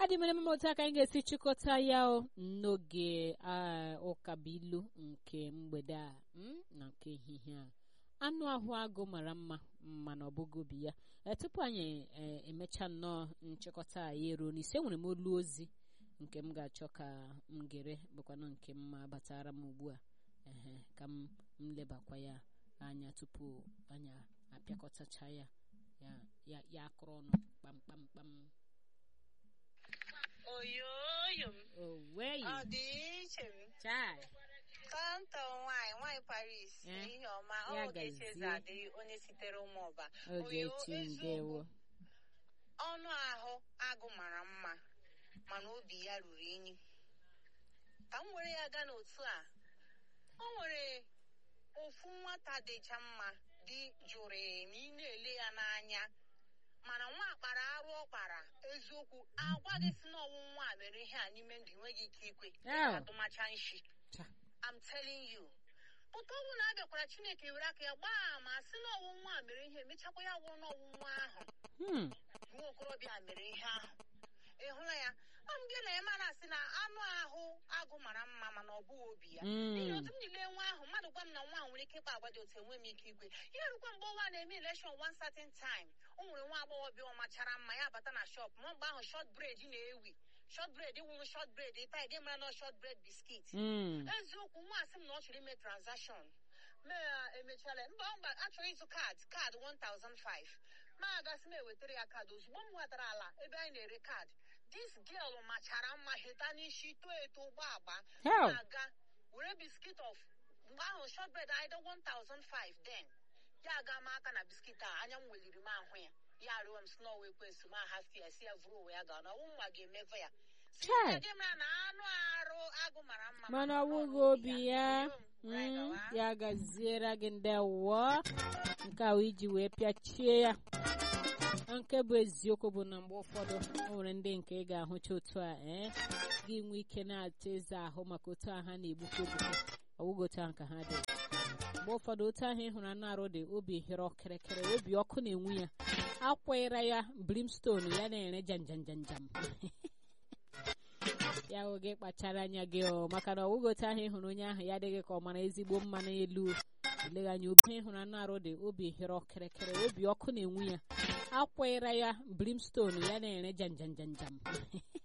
adị mere mmemme otu aka anyị ga-esi chịkọta ya o n'oge ụkabilu nke mgbede a mm, na nke ehihie a anụ ahụ agụ mara mma mana ọ bụghị obi ya Eh, tupu anyị eh, emechaa nnọọ nchịkọta a ya eruo n'isi enwere m olu ozi nke m ga-achọ ka m gere bụkwanụ nke mma batara m ugbu a ehe ka m m lebakwa ya anya tupu anyị apịakọtacha ya ya ya ya akụrụ ọnụ kpamkpamkpam oyoyo m oweyi ọ dị iche m chai tọntọ nwaanyị nwaanyị paris Eh, n'ihe ọma ya ọ ga-eche eze gazie. adịghị onye sitere ụmụọba oge Oyo, chi eziokwu, ndewo ọnụ ahụ agụ mara mma mana obi ya ruru unyi ka m were ya gaa n'otu a o nwere ofu nwata dịcha mma dị jụrụ ma ị na-ele ya n'anya mana nwa kpara arụ ọ kpara eziokwu agwa gị si n'ọnwụ nwa a mere ihe a n'ime ndụ enweghị ike ikwe Ew. atụmacha nshi Cha. I'm telling you pụta ọnwụ na abịakwara chineke were aka ya gbaa ma sị n'ọnwụ nwa a mere ihe mechakwa ya gwụrụ n'ọnwụ nwa ahụ Hmm. nwa okorobịa mere ihe ahụ ị hụla ya ọ m bịa na ya mara asị na anụ ahụ agụ mara mma mana ọ bụghị obi ya n'ihi Mm. otu m niile nwa ahụ mmadụ gwa m na nwa a nwere ike ịkpa agwa dị otu enwe m ike ikwe ihe rukwa mgbe ọnwa na-eme election one certain time o nwere nwa agbọghọbịa ọ machara mma ya bata na shop ma mgbe ahụ short bread na-ewi short bread wụrụ short bread ịta ị ga-emara na short bread biscuit Mm. eziokwu nwa asị m na ọ chọrọ ime transaction mee ya emechala mba mba achọrọ ịzụ kaadị kaadị 1005 ma agasị m ewetara ya kaadị ozugbo m nwetara ala ebe anyị na-ere kaadị dis girl machara mma heta n'isi too eto ụgbọ agba Hell. na-aga were biskit of mgbe ahụ short bread aida 1005 then ya aga m aka na biskit a anya m weliri m ahụ ya ya arịọ m snow ekwensu ma hafi ya si ya vụrụ onwe ya gaa na ọnwụ nwa ga-emeve ya Si Chai. ya gị mara na anụ arụ agụ mara mma mana ọ ọ bụghị bụghị obi ya Oyo m, right, Mm, gawa. ya gaziere gị ndewo nke a wụ iji wee pịachie ya nke bụ eziokwu bụ na mgbe ụfọdụ o nwere ndị nke ị ga-ahụcha otu a ee gị nwee ike na-ata eze ahụ maka otu ahụ ha na-egbuke egbuke ọwụghị otu ahụ ka ha dị mgbe ụfọdụ otu ahụ ị hụrụ anụ arụ dị obi hịrọ kịrịkịrị obi ọkụ na-enwu ya akwanyere ya brimstone ya na-ere janjanjanjam ya hụ gị kpachara anya gị ọ maka na ọwụghị otu ahụ ị hụrụ onye ahụ ya adịghị ka ọ mara ezigbo mma n'elu eleghị anya obi ịhụrụ anụ arụ dị obi hịrọ kịrịkịrị obi ọkụ na-enwu ya akwanyere ya brimstone ya na-ere janjanjanjam